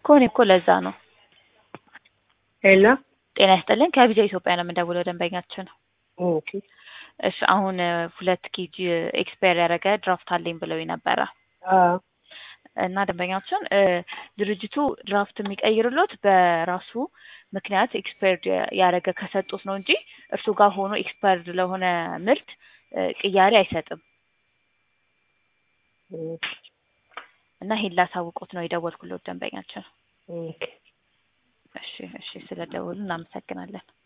ከሆነ እኮ ለዛ ነው። ሄሎ ጤና ይስጥልኝ ከቪዛ ኢትዮጵያ ነው የምንደውለው ደንበኛችን ነው። ኦኬ እሺ አሁን እ ሁለት ኬጂ ኤክስፓየር ያደረገ ድራፍት አለኝ ብለው ነበረ አዎ እና ደንበኛችን እ ድርጅቱ ድራፍት የሚቀይርሎት በራሱ ምክንያት ኤክስፓየርድ ያደረገ ከሰጡት ነው እንጂ እርሱ ጋር ሆኖ ኤክስፓየርድ ለሆነ ምርት እ ቅያሬ አይሰጥም። ኦኬ እና ይሄን ላሳውቆት ነው የደወልኩሎት ደንበኛችን። ኦኬ እሺ እሺ ስለደወሉ እናመሰግናለን።